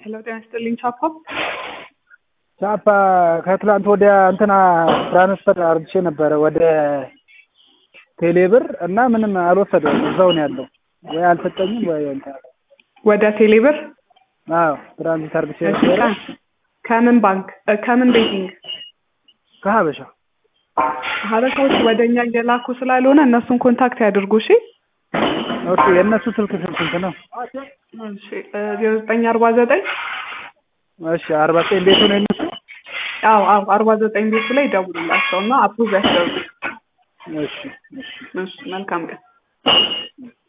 ሄሎ ጤና ይስጥልኝ ቻፓ ቻፓ ከትላንት ወዲያ እንትና ትራንስፈር አርግቼ ነበረ ወደ ቴሌብር እና ምንም አልወሰደውም እዛው ነው ያለው ወይ አልሰጠኝም ወይ እንትን አለ። ወደ ቴሌብር አዎ ትራንዚት አርግቼ እሺ፣ ነበረ ከ- ከምን ባንክ እ፣ ከምን ቤቲንግ ከሀበሻ ሀበሻዎች ወደ እኛ እየላኩ ስላልሆነ እነሱን ኮንታክት ያድርጉ እሺ ኦኬ የእነሱ ስልክ ስንት ነው? እሺ ዜሮ ዘጠኝ አርባ ዘጠኝ እሺ አርባ ዘጠኝ ቤቱ ነው የእነሱ አዎ አዎ አርባ ዘጠኝ ቤቱ ላይ ደውሉላቸው እና አፕሩቭ ያስደርጉ እሺ እሺ እሺ መልካም ቀን